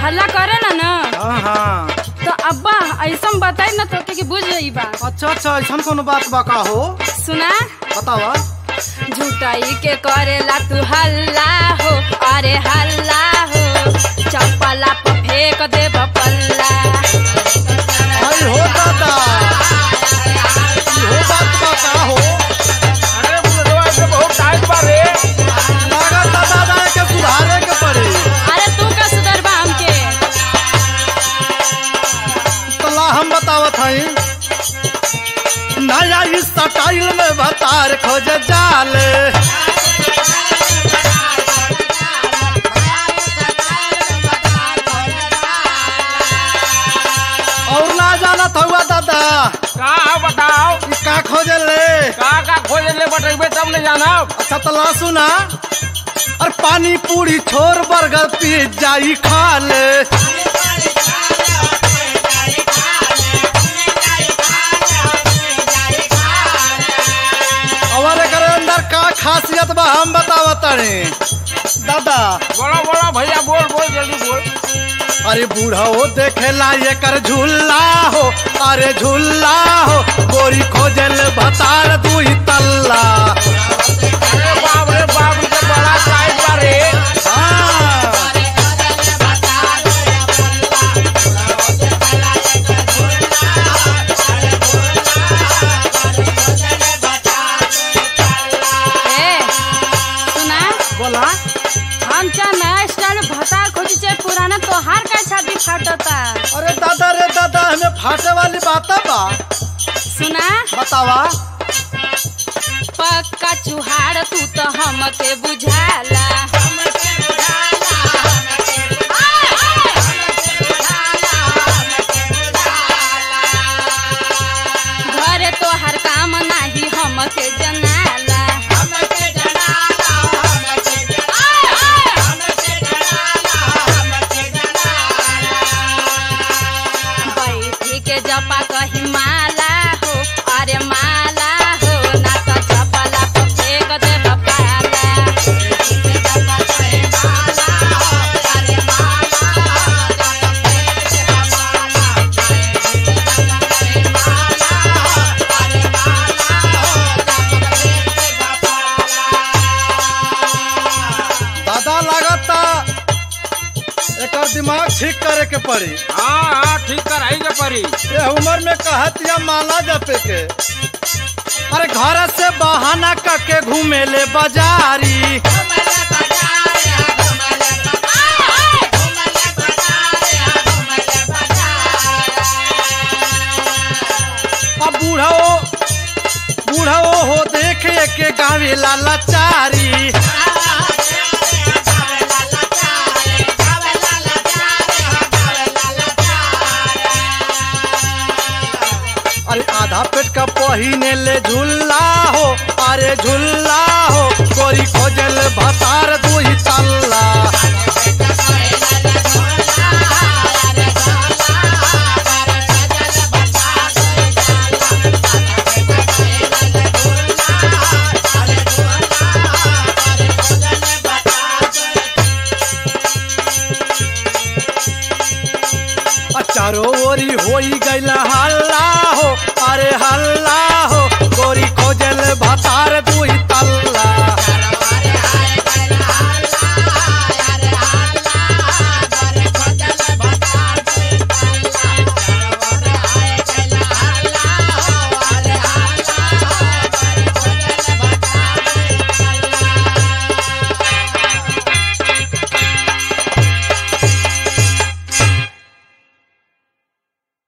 हल्ला करे ना ना हाँ हाँ तो अब्बा ऐसा बताई ना तो कि बुझ जाई बा अच्छा अच्छा ऐसा कोनो बात बा का हो सुना बतावा झूठाई के करेला तू हल्ला हो अरे हल्ला हो चप्पला पर फेंक दे पल्ला आई हो दादा ई हो बात बा का हो अरे बुढ़वा के बहुत टाइट बा रे लागत दादा के सुधारे के पड़ी अरे तू का सुधरबा हमके तला हम बतावत हई नया इस स्टाइल में बतार खोज जाले और ना जानत हुआ दादा का है बताओ ई का खोजे ले का का खोज ले बटेबे तब न जानब अच्छा तला सुना और पानी पूरी छोर बर्गर पिज्जा ई खा ले और एकर अंदर का खासियत बा हम बतावत तारे दादा बोलो बोलो भैया बोल बोल जल्दी बोल अरे बूढ़ा हो देखेला एकर झूला हो अरे झूला हो गोरी खोजल भतार दुई तल्ला अरे बाप रे बाप ये तो बड़ा टाइट बा रे हाँ ए सुना बोला हम चाहे नया स्टाइल भता खोजी चाहे पुराना तोहार का छाती फाटता अरे दादा रे दादा हमें फाटे वाली बात बा सुना बतावा पक्का चुहाड़ तू तो हमके बुझाला घरे तो हर काम नाही हमके जनाला बैठी के जपा कही माला हो अरे माला हो ना तो चपला पर फेंक दे पाला दादा लागता एकर दिमाग ठीक करे के पड़ी हाँ हाँ ठीक कराई के परी ये उम्र में कहत या माला जपे के अरे घर से बहाना करके घूमे ले बाजारी अब बूढ़ो बूढ़ो हो देखे के गावे लाचारी अरे आधा पेट का पहिने ले झूला हो अरे झूला हो गोरी खोजल भतार दुई तल्ला आ चारो ओरी होई गइल हल्ला हो अरे हल्ला हो गोरी खोजल भतार दुई